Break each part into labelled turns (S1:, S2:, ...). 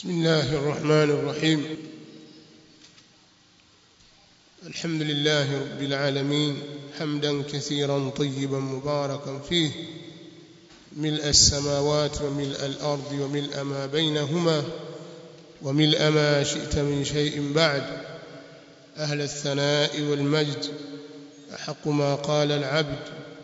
S1: بسم الله الرحمن الرحيم الحمد لله رب العالمين حمدا كثيرا طيبا مباركا فيه ملء السماوات وملء الأرض وملء ما بينهما وملء ما شئت من شيء بعد أهل الثناء والمجد أحق ما قال العبد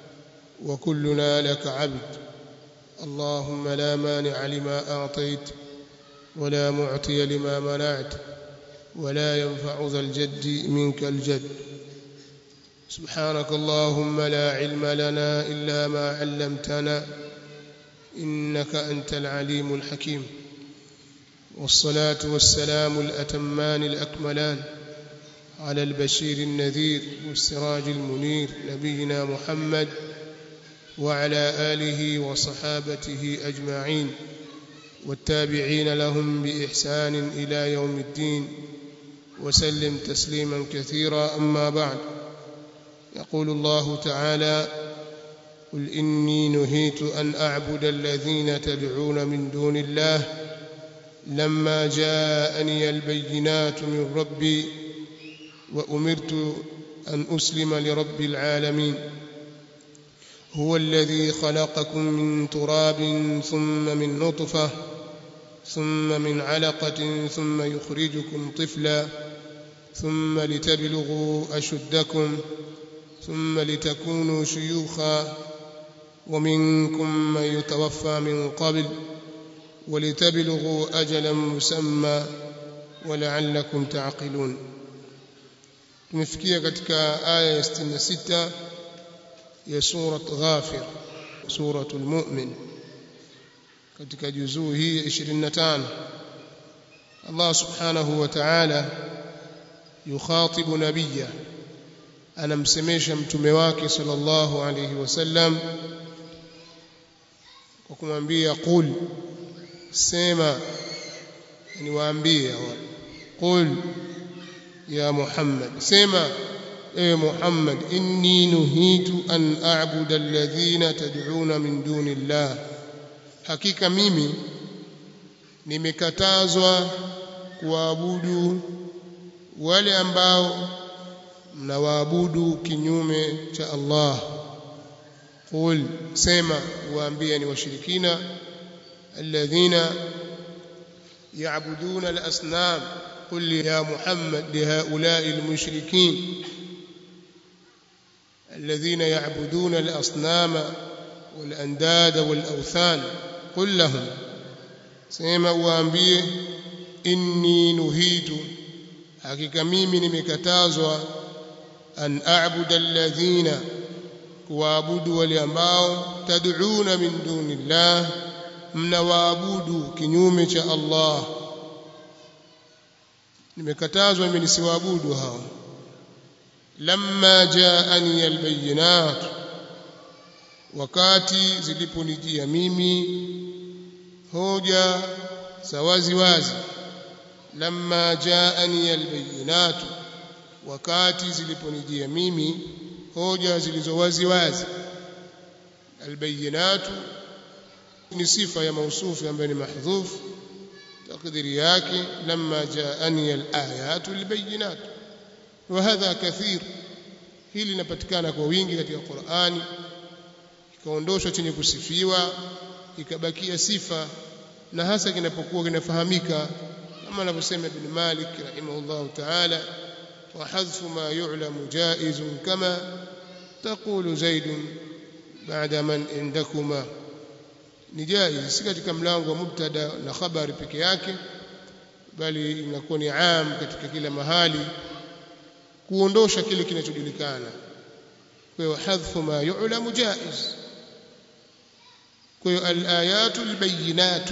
S1: وكلنا لك عبد اللهم لا مانع لما أعطيت ولا معطي لما منعت ولا ينفع ذا الجد منك الجد سبحانك اللهم لا علم لنا إلا ما علمتنا إنك أنت العليم الحكيم والصلاة والسلام الأتمان الأكملان على البشير النذير والسراج المنير نبينا محمد وعلى آله وصحابته أجمعين والتابعين لهم بإحسان إلى يوم الدين وسلم تسليما كثيرا أما بعد يقول الله تعالى قل إني نهيت أن أعبد الذين تدعون من دون الله لما جاءني البينات من ربي وأمرت أن أسلم لرب العالمين هو الذي خلقكم من تراب ثم من نطفة ثم من علقة ثم يخرجكم طفلا ثم لتبلغوا أشدكم ثم لتكونوا شيوخا ومنكم من يتوفى من قبل ولتبلغوا أجلا مسمى ولعلكم تعقلون tumefikia katika aya ya 66 ya surat Ghafir suratul Mu'min katika juzuu hii 25 Allah subhanahu wa ta'ala yukhatibu nabiyya anamsemesha mtume wake sallallahu alayhi wasallam kwa kumwambia qul sema ni waambie qul ya Muhammad sema ewe Muhammad inni nuhitu an a'budu alladhina tad'una min duni Allah hakika mimi nimekatazwa kuabudu wale ambao mnawaabudu kinyume cha Allah qul sema waambie ni washirikina alladhina ya'buduna al-asnam قل يا محمد لهؤلاء المشركين الذين يعبدون الأصنام والأنداد والأوثان قل لهم سيما وأنبيه إني نهيت hakika mimi nimekatazwa an a'budu alladhina kuabudu wale ambao tad'una min dunillah mnawaabudu kinyume cha Allah nimekatazwa mimi nisiwaabudu hao lamma jaani albayinat wakati ziliponijia mimi hoja za wazi wazi lamma jaani albayinat wakati ziliponijia mimi hoja zilizo wazi wazi albayinat ni sifa ya mausufu ambayo ni mahdhuf تقديري yake لما جاءني الآيات البينات وهذا كثير hili linapatikana kwa wingi katika Qur'ani ikaondoshwa chenye kusifiwa ikabakia sifa na hasa kinapokuwa kinafahamika kama anavyosema Ibn Malik rahimahullah ta'ala wa hadfu ma yu'lamu jaizun kama taqulu Zaid ba'da man indakuma ni jaiz si katika mlango wa mubtada na khabari peke yake bali inakuwa ni am katika kila mahali kuondosha kile kinachojulikana kwa hiyo hadhfu ma yu'lamu jaiz kwa hiyo al-ayatu al-bayyinatu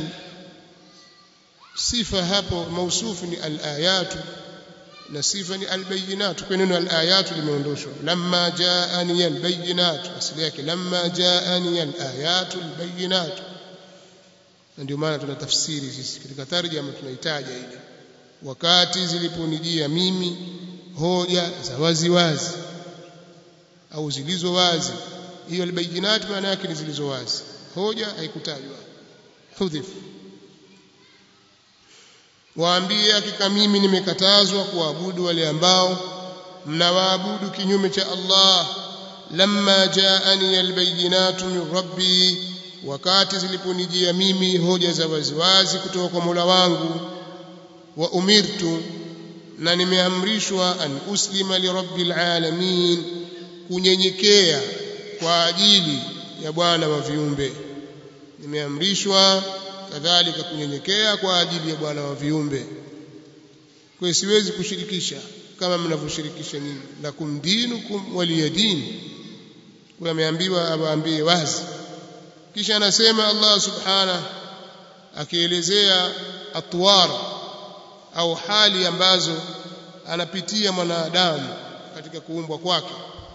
S1: sifa hapo mausufu ni al-ayatu na sifa ni al-bayyinatu kwa neno al-ayatu limeondoshwa lamma jaani al-bayyinatu asili yake lamma jaani al-ayatu al-bayyinatu ndio maana tuna tafsiri sisi katika tarjama tunahitaji ile wakati ziliponijia mimi hoja za wazi wazi au zilizo wazi hiyo albayinat maana yake ni zilizo wazi hoja haikutajwa hudhif waambie hakika mimi nimekatazwa kuabudu wale ambao mnawaabudu kinyume cha Allah lamma jaani albayinatu min rabbi wakati ziliponijia mimi hoja za waziwazi kutoka kwa Mola wangu wa umirtu na nimeamrishwa an uslima li rabbil alamin kunyenyekea kwa ajili ya bwana wa viumbe nimeamrishwa kadhalika kunyenyekea kwa ajili ya bwana wa viumbe kwa siwezi kushirikisha kama mnavyoshirikisha nyinyi lakum dinukum waliyadin kwa ameambiwa awaambie wazi kisha anasema Allah subhanahu akielezea atwar au hali ambazo anapitia mwanadamu katika kuumbwa kwake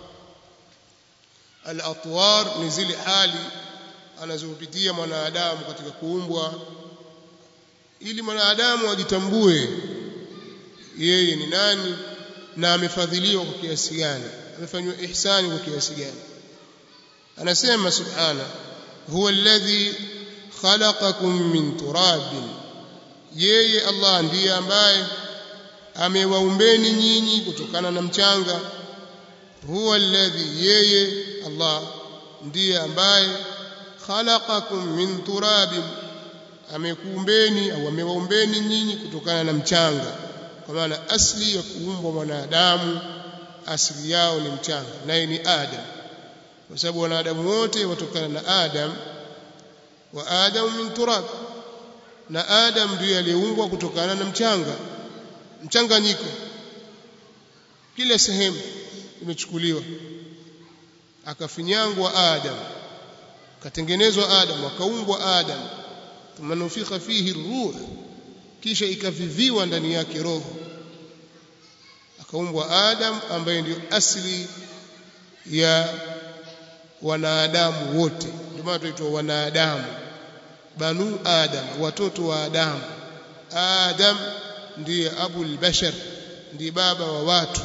S1: al-atwar ni zile hali anazopitia mwanadamu katika kuumbwa ili mwanadamu ajitambue yeye ni nani na amefadhiliwa kwa kiasi gani amefanywa ihsani kwa kiasi gani anasema subhana huwa alladhi khalaqakum min turabin yeye Allah ndiye ambaye amewaumbeni nyinyi kutokana na mchanga huwa alladhi yeye Allah ndiye ambaye khalaqakum min turabin amekuumbeni au amewaumbeni nyinyi kutokana na mchanga kwa maana asli ya kuumbwa mwanadamu asili yao ni mchanga naye ni Adam kwa sababu wanadamu wote watokana na Adam wa Adam min turab na Adam ndiye aliyeumbwa kutokana na mchanga mchanganyiko kila sehemu imechukuliwa akafinyangwa Adam katengenezwa Adam akaumbwa Adam thumma nufikha fihi ruh kisha ikaviviwa ndani yake roho akaumbwa Adam ambaye ndio asili ya wanadamu wote ndio maana tunaitwa wanadamu banu adam watoto wa Adam Adam ndiye abul bashar ndiye baba wa watu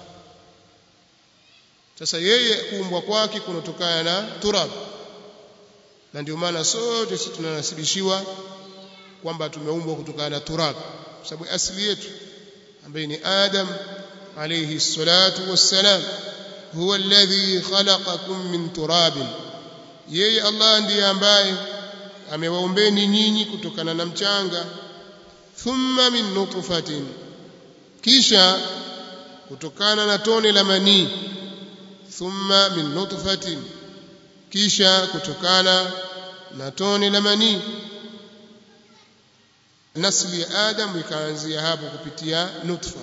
S1: sasa yeye kuumbwa kwake kunatokana na turab na ndio maana sote sisi tunanasibishiwa kwamba tumeumbwa kutokana na turab kwa sababu asili yetu ambaye ni Adam alayhi salatu wassalam huwa alladhi khalaqakum min turabin yeye Allah ndiye ambaye amewaumbeni nyinyi kutokana na mchanga thumma min nutfatin kisha kutokana na tone la manii thumma min nutfatin kisha kutokana na tone la manii nasli ya adam ikaanzia hapo kupitia nutfa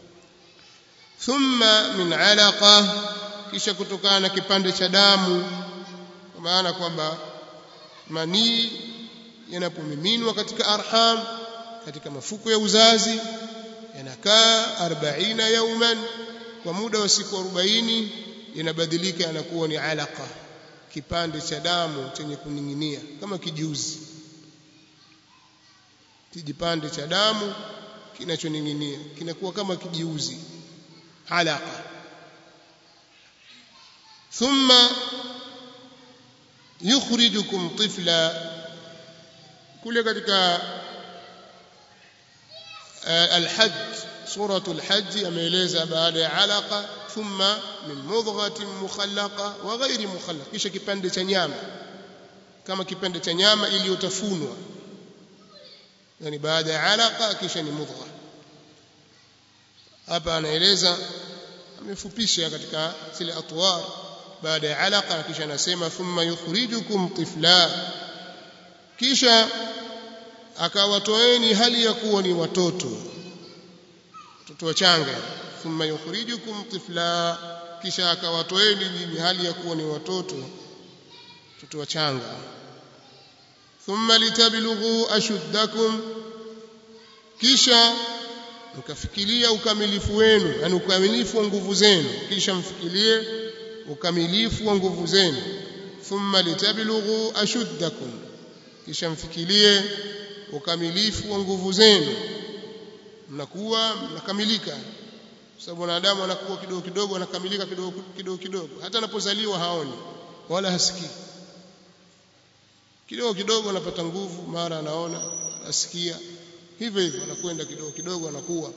S1: thumma min alaqa kisha kutokana na kipande cha damu kwa maana kwamba manii yanapomiminwa katika arham katika mafuko ya uzazi yanakaa 40 yauman kwa muda wa siku 40 yanabadilika yanakuwa ni alaqa kipande cha damu chenye kuning'inia kama kijuzi kijipande cha damu kinachoning'inia kinakuwa kama kijiuzi alaqa thumma yukhrijukum tifla kule katika الحج سورة الحج ameeleza baada ya alaqa thumma min mudghatin mukhallaqa wa ghairi mukhallaq kisha kipande cha nyama kama kipande cha nyama iliyotafunwa yani baada ya alaqa kisha ni mudgha hapa anaeleza amefupisha katika zile atwar baada ya alaqa kisha anasema thumma yukhrijukum tifla kisha akawatoeni hali ya kuwa ni watoto watoto wachanga thumma yukhrijukum tifla kisha akawatoeni nyinyi hali ya kuwa ni watoto watoto wachanga thumma litablughu ashuddakum kisha mkafikiria ukamilifu wenu yani ukamilifu wa nguvu zenu kisha mfikirie ukamilifu wa nguvu zenu thumma litablughu ashuddakum kisha mfikirie ukamilifu wa nguvu zenu mnakuwa mnakamilika sababu wanadamu anakuwa kidogo kidogo anakamilika kidogo kidogo kidogo hata anapozaliwa haoni wala hasikii kidogo kidogo anapata nguvu mara anaona asikia hivyo hivyo anakwenda kidogo kidogo anakuwa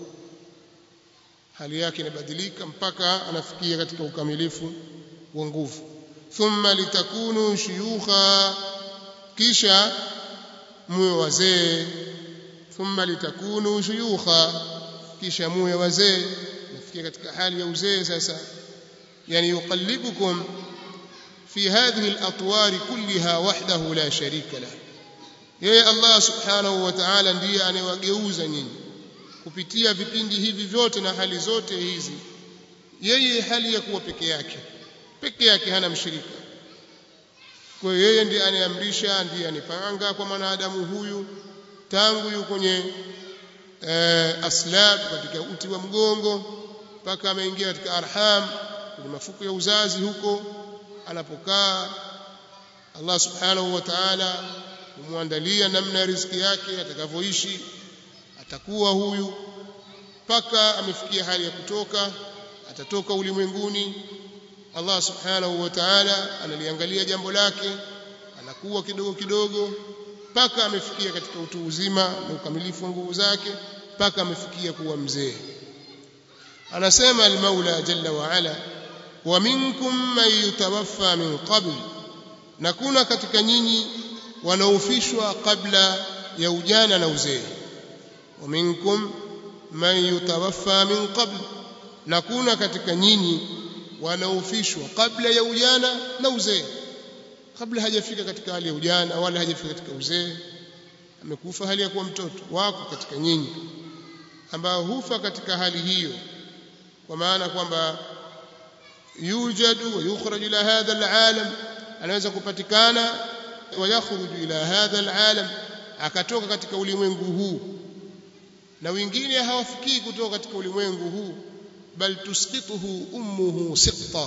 S1: hali yake inabadilika mpaka anafikia katika ukamilifu wa nguvu thumma litakunu shuyukha kisha muwe wazee thumma litakunu shuyukha kisha muwe wazee nafikia katika hali ya uzee sasa yani yuqallibukum fi hadhihi al-atwar kullaha wahdahu la sharika lahu yeye Allah subhanahu wa ta'ala ndiye anayewageuza nyinyi kupitia vipindi hivi vyote na hali zote hizi yeye hali ya kuwa peke yake peke yake hana mshirika kwa hiyo yeye ndiye anayeamrisha ndiye anipanga kwa mwanadamu huyu tangu yuko kwenye eh, aslab katika uti wa mgongo mpaka ameingia katika arham kwenye mafuko ya uzazi huko anapokaa Allah subhanahu wa ta'ala kumwandalia namna ya riziki yake atakavyoishi atakuwa huyu mpaka amefikia hali ya kutoka atatoka ulimwenguni Allah subhanahu wa ta'ala analiangalia jambo lake anakuwa kidogo kidogo mpaka amefikia katika utu uzima na ukamilifu wa nguvu zake mpaka amefikia kuwa mzee anasema al-Maula jalla wa ala wa minkum man yutawaffa min qabl na kuna katika nyinyi wanaofishwa kabla ya ujana na uzee wa minkum man yutawaffa min qabl na kuna katika nyinyi wanaofishwa kabla ya ujana na uzee kabla hajafika katika hali ya ujana wala hajafika katika uzee amekufa hali ya kuwa mtoto wako katika nyinyi ambao hufa katika hali hiyo kwa maana kwamba yujadu wa yukhraju ila hadha alalam anaweza kupatikana wa yakhruju ila hadha alalam akatoka katika ulimwengu huu na wengine hawafikii kutoka katika ulimwengu huu bal tusqituhu ummuhu siqta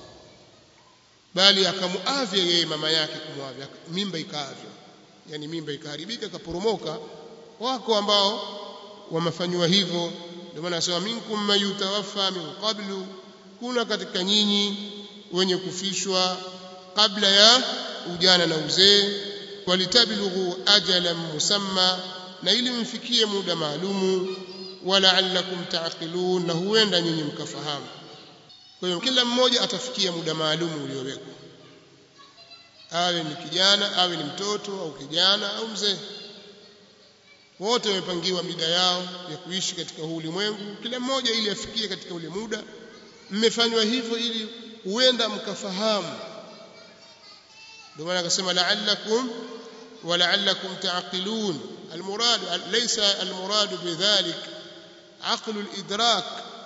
S1: bali akamuavya yeye mama yake kumwavya mimba ikaavya yani mimba ikaharibika ikaporomoka wako ambao wamefanywa hivyo ndio maana anasema minkum mayutawaffa min qablu kuna katika nyinyi wenye kufishwa kabla ya ujana na uzee walitablughu ajalan musamma na ili mfikie muda maalumu wala'allakum ta'qilun na huenda nyinyi mkafahamu kwa hiyo kila mmoja atafikia muda maalumu uliowekwa awe ni kijana awe ni mtoto au kijana au mzee wote wamepangiwa mida yao ya kuishi katika huu ulimwengu kila mmoja ili afikie katika ule muda mmefanywa hivyo ili huenda mkafahamu ndio maana akasema la'allakum ولعلكم تعقلون المراد ليس المراد بذلك عقل الإدراك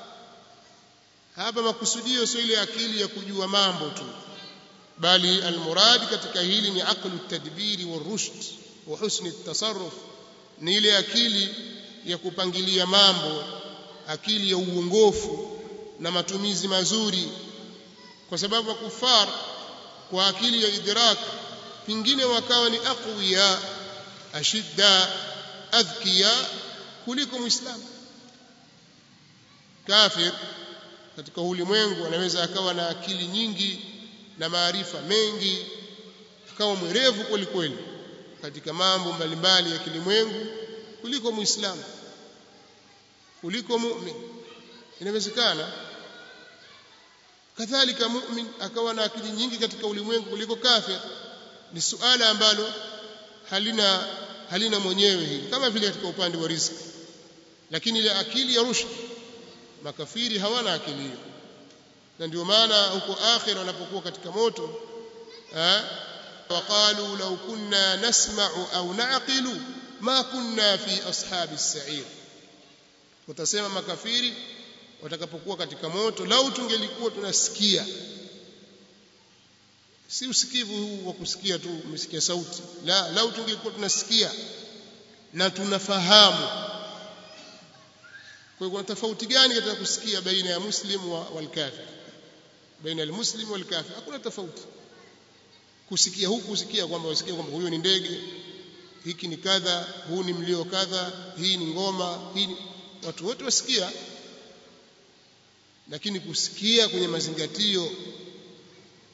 S1: hapa makusudio sio ile akili ya kujua mambo tu bali almuradi katika hili ni aqlu tadbiri wa rushd wa husni tasarruf ni ile akili ya kupangilia mambo akili ya uongofu na matumizi mazuri kwa sababu kufar kwa akili ya idrak pingine wakawa ni aqwiya ashidda adhkiya kuliko muislamu kafir katika ulimwengu anaweza akawa na akili nyingi na maarifa mengi akawa mwerevu kweli kweli katika mambo mbalimbali ya kilimwengu kuliko muislamu kuliko mu'min inawezekana kadhalika mu'min akawa na akili nyingi katika ulimwengu kuliko kafir ni suala ambalo halina halina mwenyewe hili kama vile katika upande wa riziki lakini ile akili ya rushd makafiri hawana akili hiyo na ndio maana huko akhira wanapokuwa katika moto eh waqalu law kunna nasma'u au na'qilu ma kunna fi ashabi as-sa'ir utasema makafiri watakapokuwa katika moto lau tungelikuwa tunasikia si usikivu huu wa kusikia tu umesikia sauti la lau tungekuwa tunasikia na tunafahamu kwa hiyo kuna tofauti gani katika kusikia baina ya muslim wal kafir baina ya muslim wal kafir hakuna tofauti kusikia huku kusikia kwamba wasikia kwamba huyo ni ndege hiki ni kadha huu ni mlio kadha hii ni ngoma hii ni watu wote wasikia lakini kusikia kwenye mazingatio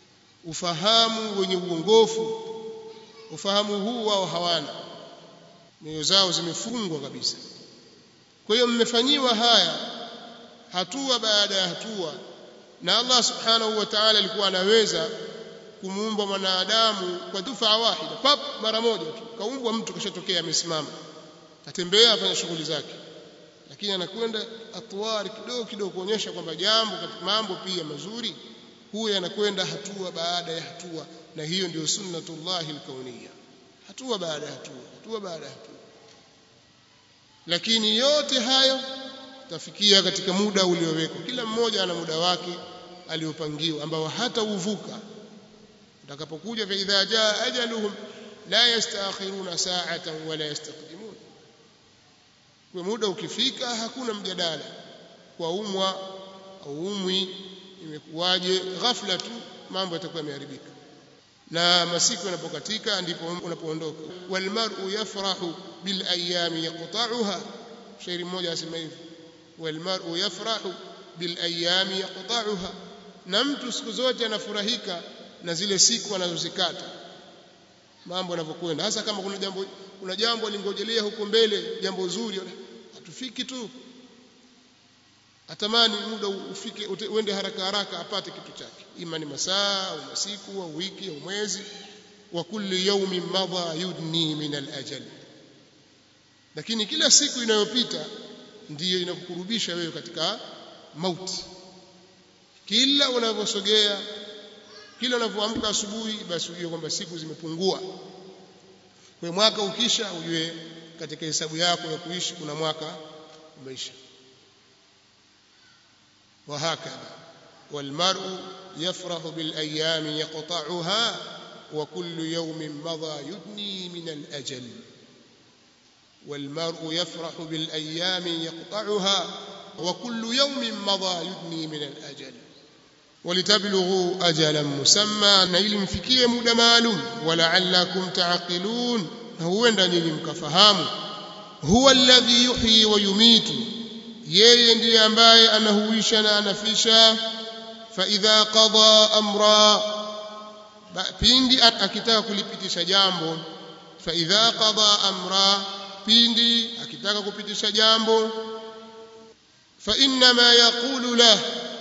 S1: ufahamu wenye uongofu ufahamu huu wao hawana mioyo zao zimefungwa kabisa kwa hiyo mmefanyiwa haya hatua baada ya hatua na Allah subhanahu wa ta'ala alikuwa anaweza kumuumba mwanadamu kwa dufaa wahida pap mara moja tu kaumbwa mtu kashatokea amesimama atembea afanya shughuli zake lakini anakwenda atwari kidogo kidogo kuonyesha kwamba jambo katika mambo pia mazuri huyo anakwenda hatua baada ya hatua na hiyo ndio sunnatullahi alkauniyya hatua baada ya hatua hatua baada ya hatua lakini yote hayo tafikia katika muda uliowekwa kila mmoja ana muda wake aliopangiwa ambao hata uvuka utakapokuja fa idha jaa ajaluhum la yastaakhiruna sa'atan wala yastaqdimun kwa muda ukifika hakuna mjadala kwa umwa au umwi imekuwaje ghafla tu mambo yatakuwa yameharibika na masiku yanapokatika ndipo unapoondoka walmar'u yafrahu bil ayami yaqta'uha shairi mmoja asema hivi walmar'u yafrahu bil ayami yaqta'uha na mtu siku zote anafurahika na zile siku anazozikata mambo yanavyokwenda hasa kama kuna jambo kuna jambo lingojelea huko mbele jambo zuri hatufiki tu atamani muda ufike uende haraka haraka apate kitu chake ima ni masaa au masiku au wiki au mwezi wa kulli yawmin madha yudni min al-ajal lakini kila siku inayopita ndiyo inakukurubisha wewe katika mauti kila unavyosogea kila unavyoamka asubuhi basi ujue kwamba siku zimepungua kwa mwaka ukisha ujue katika hesabu yako ya kuishi kuna mwaka umeisha وهكذا والمرء يفرح بالأيام يقطعها وكل يوم مضى يدني من الأجل والمرء يفرح بالأيام يقطعها وكل يوم مضى يدني من الأجل ولتبلغوا أجلا مسمى نيل مفكية مدى معلوم ولعلكم تعقلون هو ndani mkafahamu huwa alladhi yuhyi wa yumitu yeye ndiye ambaye anahuisha na anafisha fa idha qada amra pindi akitaka kulipitisha jambo fa idha qada amra pindi akitaka kupitisha jambo fa inna ma yaqulu lah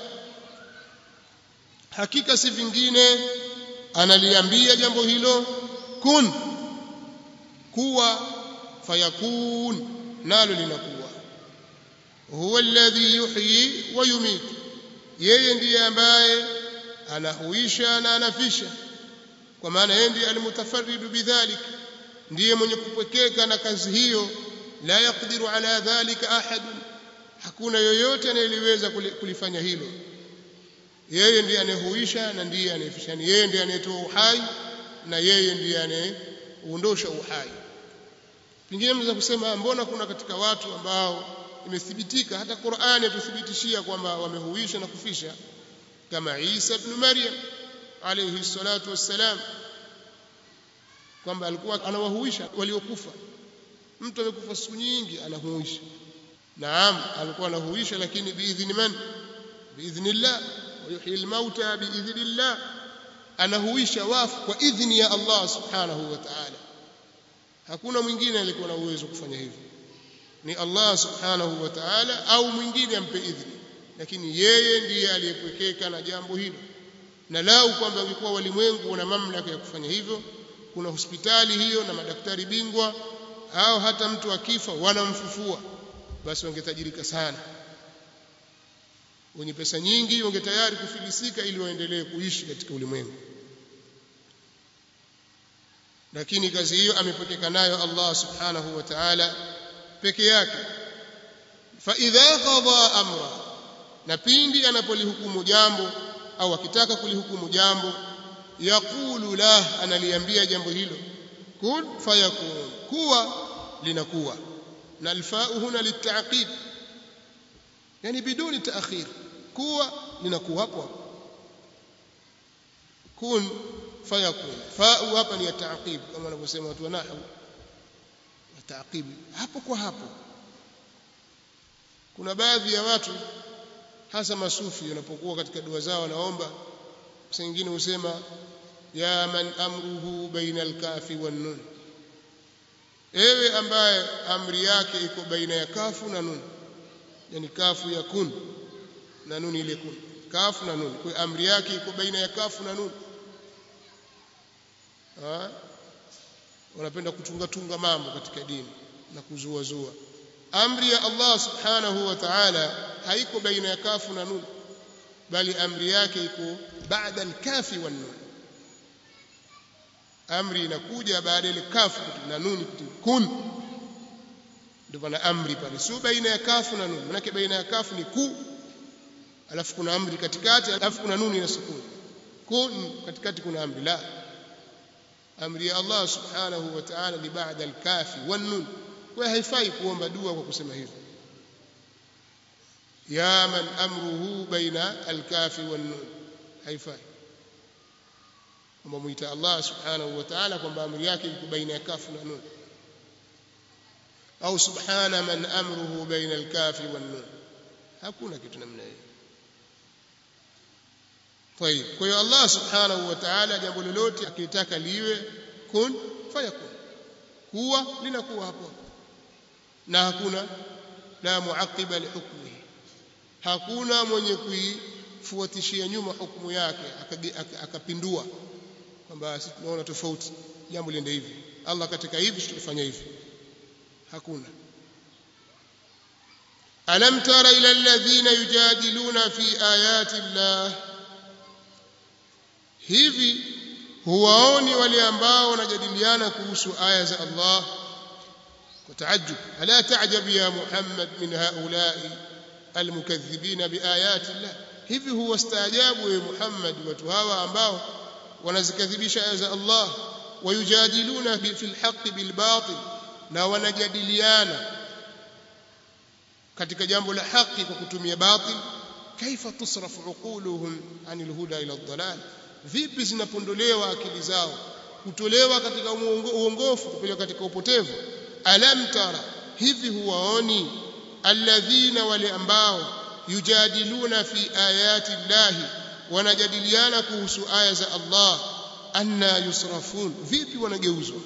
S1: hakika si vingine analiambia jambo hilo kun kuwa fayakun nalo linakuwa huwa alladhi yuhyi wa yumit yeye ndiye ambaye anahuisha na anafisha kwa maana yeye ndiye almutafarridu bidhalik ndiye mwenye kupwekeka na kazi hiyo la yaqdiru ala dhalika ahad hakuna yoyote anayeliweza kulifanya hilo yeye ndiye anayehuisha na ndiye anayefisha yeye ndiye anayetoa uhai na yeye ndiye anayeondosha uhai pengine mnaweza kusema mbona kuna katika watu ambao imethibitika hata Qur'ani yatuthibitishia kwamba wamehuisha na kufisha kama Isa ibn Maryam alayhi salatu wassalam kwamba alikuwa anawahuisha waliokufa mtu amekufa siku nyingi anahuisha naam alikuwa anahuisha lakini biidhni man biidhnillah ويحيي الموتى بإذن الله anahuisha wafu kwa idhni ya Allah subhanahu wa ta'ala hakuna mwingine alikuwa na uwezo kufanya hivyo ni Allah subhanahu wa ta'ala au mwingine ampe idhni lakini yeye ndiye aliyepwekeka na jambo hilo na lau kwamba ulikuwa walimwengu wana mamlaka ya kufanya hivyo kuna hospitali hiyo na madaktari bingwa au hata mtu akifa wanamfufua basi wangetajirika sana wenye pesa nyingi wange tayari kufilisika ili waendelee kuishi katika ulimwengu lakini kazi hiyo amepokeka nayo Allah subhanahu wa ta'ala peke yake fa idha qada amra na pindi anapolihukumu jambo au akitaka kulihukumu jambo yaqulu la analiambia jambo hilo kun fayakun kuwa linakuwa na alfau huna littaqib yani biduni taakhir kuwa linakuwa hapo hapo kun fayakun fau hapa ni ya taqib kama wanavyosema watu wa nahwu taqib hapo kwa hapo kuna baadhi ya watu hasa masufi wanapokuwa katika dua zao wanaomba wengine husema ya man amruhu baina alkafi wan nun ewe ambaye amri yake iko baina ya kafu na nun yani kafu ya kun na nun ile kun kafu na nun kwa amri yake iko baina ya kafu na nun ha wanapenda kutunga tunga mambo katika dini na kuzua zua amri ya Allah subhanahu wa ta'ala haiko baina ya kafu na nun bali amri yake iko baada al-kafi wan nun amri inakuja baada ile kafu na nun kun ndio pana amri pale sio baina ya kafu na nun manake baina ya kafu ni ku alafu kuna amri katikati alafu kuna nuni na sukuni kun katikati kuna amri la amri ya Allah subhanahu wa ta'ala ni baada al-kafi wan nun kwa haifai kuomba dua kwa kusema hivyo ya man amruhu baina al-kafi wan nun haifai kwamba muita Allah subhanahu wa ta'ala kwamba amri yake iko baina ya kafu na nun au subhana man amruhu baina al-kafi wan nun hakuna kitu namna hiyo طيب kwa hiyo Allah subhanahu wa ta'ala jambo lolote akitaka liwe kun fayakun huwa linakuwa hapo na hakuna la muaqiba lihukmihi hakuna mwenye kuifuatishia nyuma hukumu yake akapindua kwamba sisi tunaona tofauti jambo liende hivi Allah katika hivi tutafanya hivi hakuna alam tara ila alladhina yujadiluna fi ayati llah hivi huwaoni wale ambao wanajadiliana kuhusu aya za Allah kwa taajub ala taajab ya Muhammad min haula'i almukaththibina biayati Allah hivi huwastaajabu ya Muhammad watu hawa ambao wanazikadhibisha aya za Allah wayujadiluna fil haqqi bil batil na wanajadiliana katika jambo la haki kwa kutumia batil kaifa tusrafu uquluhum anil huda ila ad-dalal vipi zinapondolewa akili zao kutolewa katika uongofu kupeleka katika upotevu alam tara hivi huwaoni alladhina wale ambao yujadiluna fi ayati llahi wanajadiliana kuhusu aya za Allah anna yusrafun vipi wanageuzwa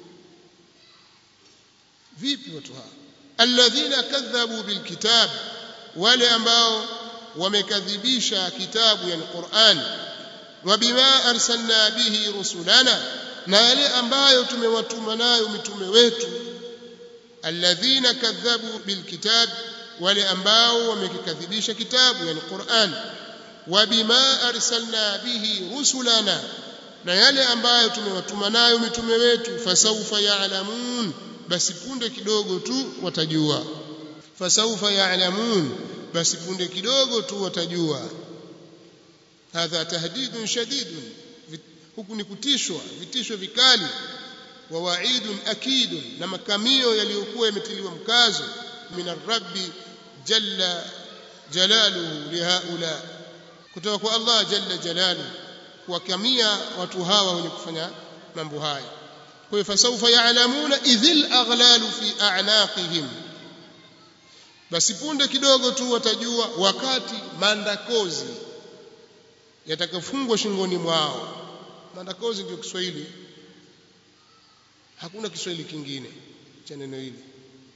S1: vipi watu hawa alladhina kadhabu bilkitab wale ambao wamekadhibisha kitabu yani Qur'an wabima arsalna bihi rusulana na yale ambayo tumewatuma nayo mitume wetu alladhina kadhabu bilkitab wale ambao wamekikadhibisha kitabu yani Qur'an wabima arsalna bihi rusulana na yale ambayo tumewatuma nayo mitume wetu fasawfa ya'lamun basi punde kidogo tu watajua fasawfa ya'lamun basi punde kidogo tu watajua hadha tahdidun shadidun huku ni kutishwa vitisho vikali wa wa'idun akidun na makamio yaliyokuwa yametiliwa mkazo min rabbi jalla jalaluhu lihaula kutoka kwa Allah jalla jalaluhu kuwakamia watu hawa wenye kufanya mambo haya kwa hiyo fasawfa ya'lamuna idhil aghlalu fi a'naqihim basi punde kidogo tu watajua wakati mandakozi yatakafungwa shingoni mwao mandakozi ndio Kiswahili hakuna Kiswahili kingine cha neno hili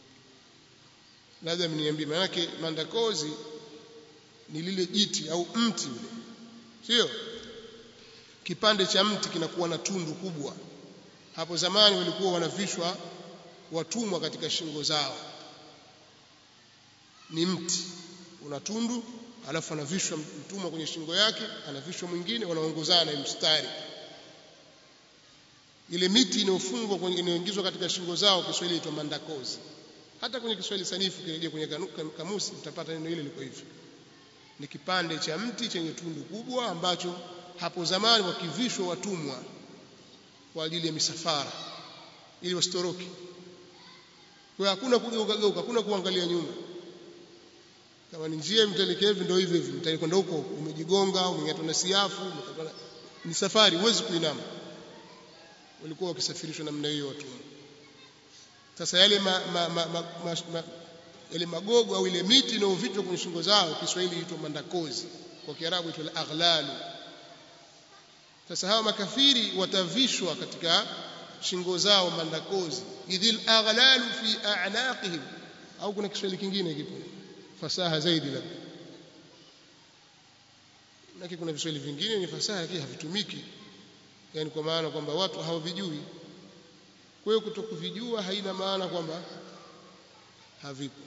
S1: labda mniambie maanake mandakozi ni lile jiti au mti ule sio kipande cha mti kinakuwa na tundu kubwa hapo zamani walikuwa wanavishwa watumwa katika shingo zao ni mti una tundu alafu anavishwa mtumwa kwenye shingo yake anavishwa mwingine wanaongozana mstari ile miti inayofungwa kwenye inayoingizwa katika shingo zao Kiswahili inaitwa mandakozi hata kwenye Kiswahili sanifu kirejea kwenye kamusi mtapata neno hili liko hivi ni kipande cha mti chenye tundu kubwa ambacho hapo zamani wakivishwa watumwa kwa ajili ya misafara ili wasitoroke kwa hakuna kugeuka geuka hakuna kuangalia nyuma kama ni njia mtelekevu ndio hivyo hivyo mtakwenda huko umejigonga umeng'atwa na siafu ni safari huwezi kuinama walikuwa wakisafirishwa namna hiyo watumwa sasa yale ma, ma, ma, ma, ma, ma, yale magogo au ile miti inayovitwa kwenye shingo zao Kiswahili huitwa mandakozi kwa Kiarabu huitwa aghlalu sasa hawa makafiri watavishwa katika shingo zao mandakozi idhil aghlalu fi a'naqihim au kuna Kiswahili kingine kipo fasaha zaidi labda lakini kuna viswahili vingine ni fasaha lakini havitumiki yani kwa maana kwamba watu hawavijui kwa hiyo kutokuvijua haina maana kwamba havipo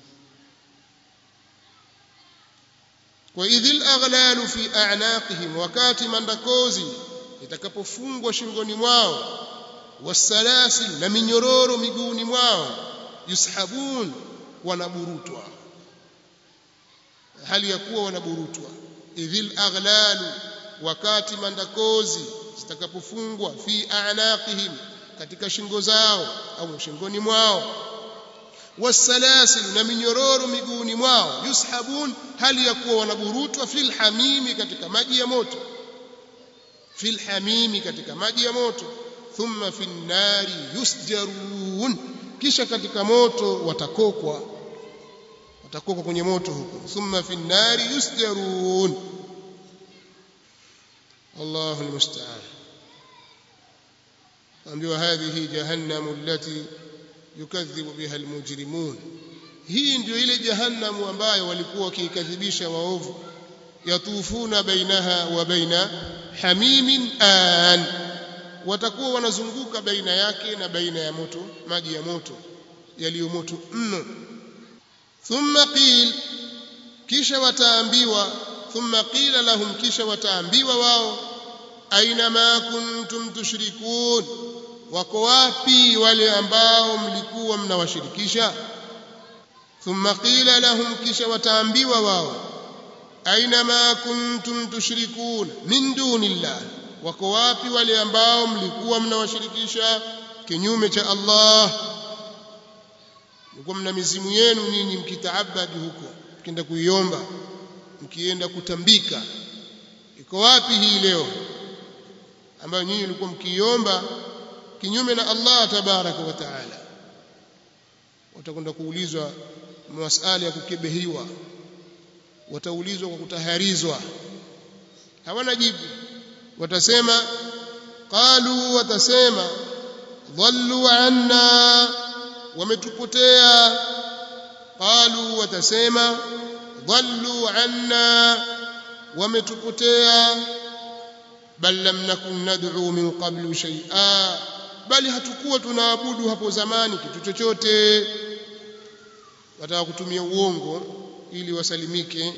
S1: kwa idhil aghlalu fi a'naqihim wakati mandakozi itakapofungwa shingoni mwao wasalasil na minyororo miguuni mwao yushabun wanaburutwa hali ya kuwa wanaburutwa idhil aghlalu wakati mandakozi zitakapofungwa fi a'naqihim katika shingo zao au shingoni mwao wasalasil na minyororo miguuni mwao yushabun hali ya kuwa wanaburutwa fil hamimi katika maji ya moto fil hamimi katika maji ya moto thumma fin nari yusjarun kisha katika moto watakokwa watakokwa kwenye moto huko thumma fin nari yusjarun Allahu almusta'an ambiwa hadhihi jahannamu allati yukadhibu biha almujrimun hii ndio ile jahannamu ambayo walikuwa wakiikadhibisha waovu yatufuna bainaha wa baina hamimin an watakuwa wanazunguka baina yake na baina ya moto maji ya moto yaliyo moto mno thumma qil kisha wataambiwa thumma qila lahum kisha wataambiwa wao aina ma kuntum tushrikun wako wapi wale ambao mlikuwa mnawashirikisha thumma qila lahum kisha wataambiwa wao aina ma kuntum tushrikun min dunillah wako wapi wale ambao mlikuwa mnawashirikisha kinyume cha Allah mlikuwa mna mizimu yenu nyinyi mkitaabadi huko mkienda kuiomba mkienda kutambika iko wapi hii leo ambayo nyinyi mlikuwa mkiiomba kinyume na Allah tabaraka wa taala watakwenda kuulizwa masala ya kukebehiwa wataulizwa kwa kutaharizwa hawana jibu watasema qalu watasema dhallu anna wametupotea qalu watasema dhallu anna wametupotea bal lam nakun nad'u min qablu shay'a bali hatukuwa tunaabudu hapo zamani kitu chochote wataka kutumia uongo ili wasalimike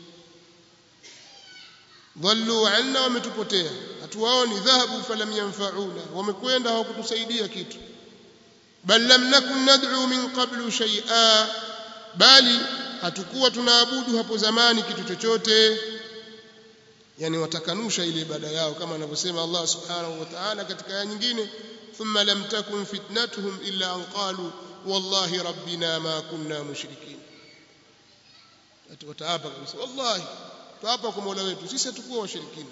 S1: dhallu anna wametupotea hatuwaoni dhahabu falam yanfa'una wamekwenda hawakutusaidia kitu bal lam nakun nad'u min qablu shay'a bali hatukuwa tunaabudu hapo zamani kitu chochote yani watakanusha ile ibada yao kama anavyosema Allah subhanahu wa ta'ala katika aya nyingine thumma lam takun fitnatuhum illa an qalu wallahi rabbina ma kunna mushrikin wataapa kabisa wallahi tuapa kwa Mola wetu sisi hatukuwa washirikina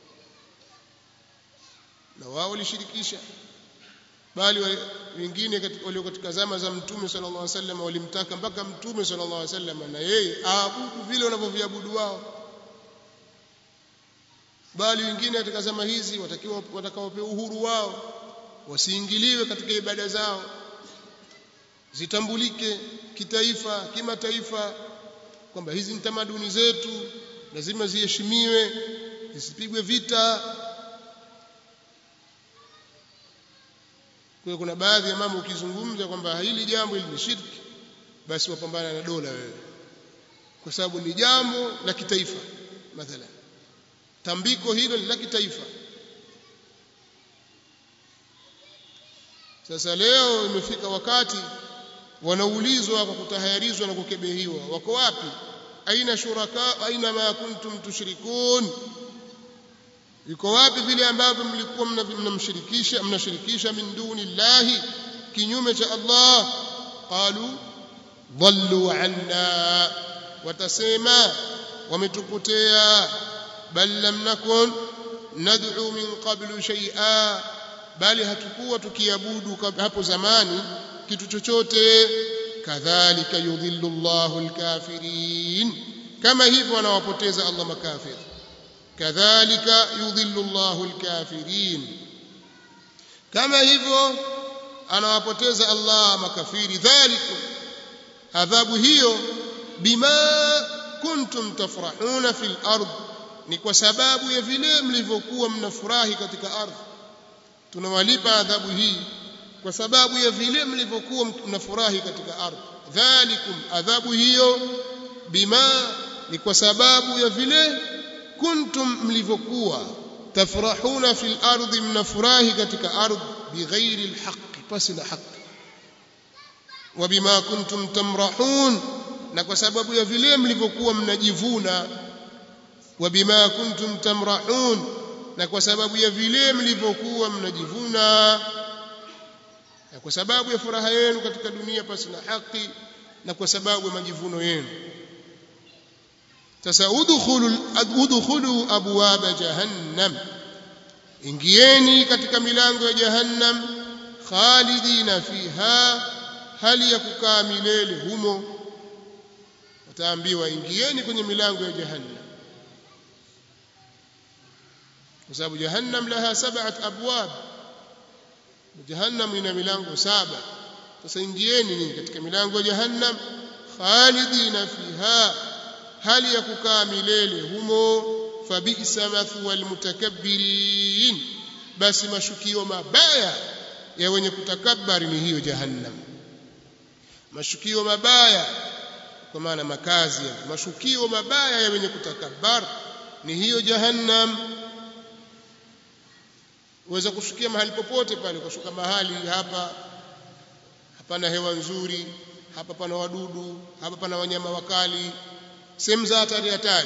S1: na wao walishirikisha bali wengine walio katika zama za mtume sallallahu alaihi wasallam walimtaka mpaka mtume sallallahu alaihi wasallam na yeye aabudu vile wanavyoviabudu wao bali wengine katika zama hizi watakiwa watakaopewa uhuru wao wasiingiliwe katika ibada zao zitambulike kitaifa kimataifa kwamba hizi ni tamaduni zetu lazima ziheshimiwe zisipigwe vita kwa kuna baadhi ya mambo ukizungumza kwamba hili jambo hili ni shirki basi wapambana na dola wewe kwa sababu ni jambo la kitaifa mathalan tambiko hilo ni la kitaifa sasa leo imefika wakati wanaulizwa kwa kutahayarizwa na kukebehiwa wako wapi aina shuraka aina ma kuntum tushrikun iko wapi vile ambavyo mlikuwa mnamshirikisha mnashirikisha min duni llahi kinyume cha Allah qalu dhallu anna watasema wametupotea bal lam nakun nad'u min qablu shay'a bali hatukuwa tukiabudu hapo zamani kitu chochote kadhalika yudhillu Allahu alkafirin kama hivyo anawapoteza Allah makafir kadhalika yudhillu Allahu alkafirin kama hivyo anawapoteza Allah makafiri dhalikum adhabu hiyo bima kuntum tafrahuna fil ard ni kwa sababu ya vile mlivyokuwa mnafurahi katika ardhi tunawalipa adhabu hii kwa sababu ya vile mlivyokuwa mnafurahi katika ardhi dhalikum adhabu hiyo bima ni kwa sababu ya vile kuntum mlivyokuwa tafrahuna fil ardi mnafurahi katika ardhi bighairi alhaqi pasi na haki wa bima kuntum tamrahun na kwa sababu ya vile mlivyokuwa mnajivuna wa bima kuntum tamrahun na kwa sababu ya vile mlivyokuwa mnajivuna na kwa sababu ya furaha yenu katika dunia pasi na haki na kwa sababu ya majivuno yenu sasa udkhulu udkhulu abwaba jahannam ingieni katika milango ya jahannam khalidina fiha hali ya kukaa milele humo wataambiwa ingieni kwenye milango ya jahannam kwa sababu jahannam laha sab'at abwab jahannam ina milango saba sasa ingieni nyinyi katika milango ya jahannam khalidina fiha hali ya kukaa milele humo fabisa mathwa almutakabbirin basi mashukio mabaya ya wenye kutakabari ni hiyo jahannam mashukio mabaya kwa maana makazi ya mashukio mabaya ya wenye kutakabbar ni hiyo jahannam uweza kushukia mahali popote pale ukashuka mahali hapa hapana hewa nzuri hapa pana wadudu hapa pana wanyama wakali sehemu za hatari hatari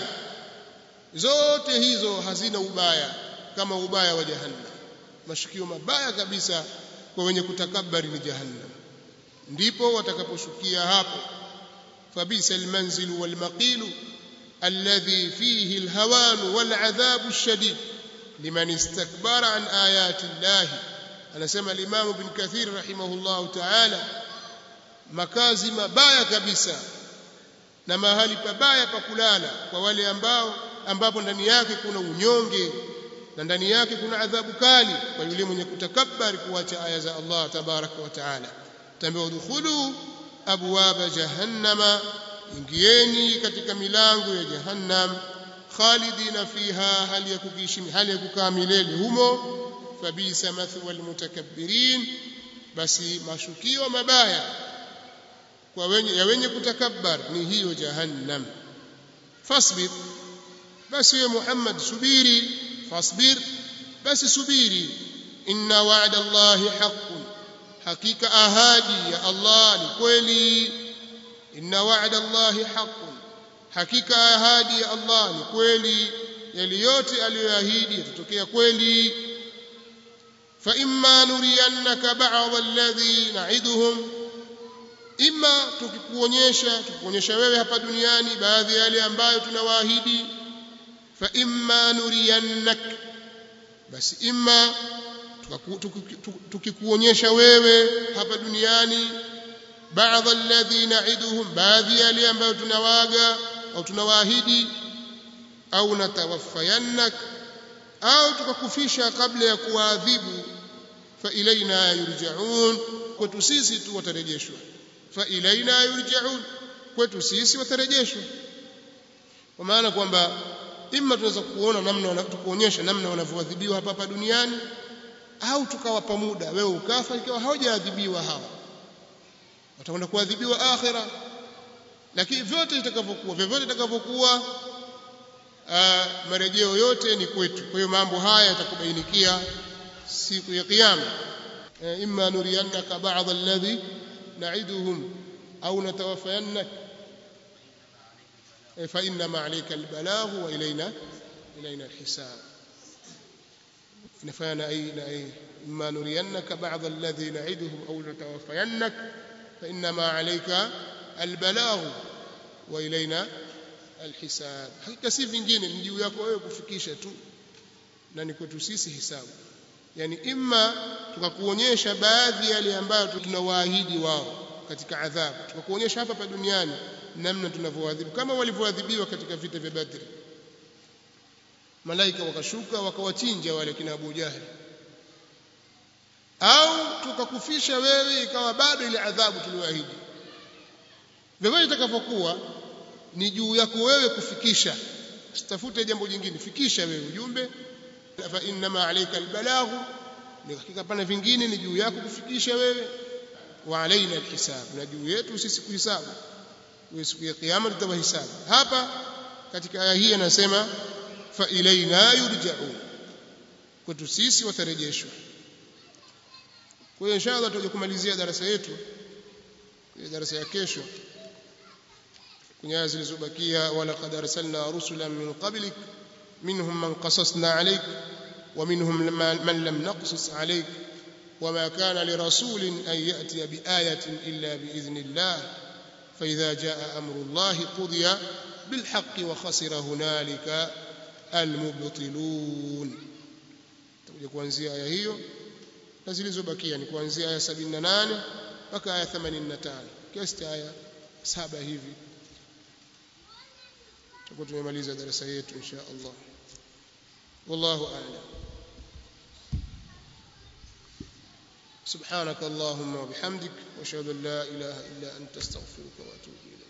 S1: zote hizo hazina ubaya kama ubaya wa jahannam mashukio mabaya kabisa kwa wenye kutakabari ni jahannam ndipo watakaposhukia hapo fabisa almanzil walmaqil alladhi fihi alhawan waladhab alshadid liman istakbara an ayati Allah anasema al-Imam Ibn Kathir rahimahullah ta'ala makazi mabaya kabisa na mahali pabaya pa kulala kwa wale ambao ambapo ndani yake kuna unyonge na ndani yake kuna adhabu kali kwa yule mwenye kutakabari kuacha aya za Allah tabaraka wa taala tambiwa udkhulu abwaba jahannama ingieni katika milango ya jahannam khalidina fiha hali ya kukiishi hali ya kukaa milele humo fabisa mathwa almutakabbirin basi mashukio mabaya kwa wenye ya wenye kutakabbar ni hiyo jahannam fasbir basi ya Muhammad subiri fasbir basi subiri inna wa'da Allahi haqqun hakika ahadi ya Allah ni kweli inna wa'da Allahi haqqun hakika ahadi ya Allah ni kweli yale yote aliyoahidi yatatokea kweli fa imma nuriyannaka ba'd alladhi na'iduhum imma tukikuonyesha tukikuonyesha wewe hapa duniani baadhi ya yale ambayo tunawaahidi fa imma nuriyannak basi imma tukikuonyesha wewe hapa duniani baadhi alladhi na'iduhum baadhi ya yale ambayo tunawaga au tunawaahidi au natawaffayannak au tukakufisha kabla ya kuwaadhibu fa ilaina yurja'un kwetu sisi tu watarejeshwa fa ilaina yurja'un kwetu sisi watarejeshwa kwa maana kwamba imma tunaweza kuona namna tukuonyesha namna wanavyoadhibiwa hapa hapa duniani au tukawapa muda wewe ukafa ikiwa hawajaadhibiwa hawa watakwenda kuadhibiwa akhira lakini vyote itakavyokuwa vyovyote itakavyokuwa marejeo yote ni kwetu kwa hiyo mambo haya yatakubainikia siku ya kiyama imma nuriyannaka ba'd alladhi na'iduhum au natawaffayannak fa inma 'alayka albalagh wa ilayna ilayna alhisab نفانا أي أي إما نرينك بعض الذي نعدهم أو نتوفينك فإنما عليك البلاغ وإلينا الحساب hakika si vingine ni juu yako wewe kufikisha tu na ni kwetu sisi hisabu yani imma tukakuonyesha baadhi ya yale ambayo tunawaahidi wao katika adhabu tukakuonyesha hapa pa duniani namna tunavyoadhibu kama walivyoadhibiwa katika vita vya Badri malaika wakashuka wakawachinja wale kina Abu Jahal au tukakufisha wewe ikawa bado ile adhabu tuliyoahidi vyovyote itakavyokuwa ni juu yako wewe kufikisha usitafute jambo jingine fikisha wewe ujumbe fa innama alayka albalaghu ni hakika pana vingine ni juu yako kufikisha wewe wa alaina alhisab na juu yetu sisi kuhisabu wewe siku ya kiyama tutawahisabu hapa katika aya hii anasema fa ilaina yurja'un kwetu sisi watarejeshwa kwa hiyo inshallah tutaje kumalizia darasa yetu kwenye darasa ya kesho kwenye aya zilizobakia wala qad arsalna rusulan min qablik minhum man qasasna alayk ومنهم من لم نقصص عليك وما كان لرسول أن يأتي بآية إلا بإذن الله فإذا جاء أمر الله قضي بالحق وخسر هنالك المبطلون تقول kuanzia aya hiyo na zilizobakia ni kuanzia aya 78 mpaka aya 85 kiasi cha aya saba hivi tutakuwa tumemaliza darasa yetu insha Allah والله أعلم سبحانك اللهم وبحمدك واشهد ان لا اله الا انت استغفرك واتوب اليك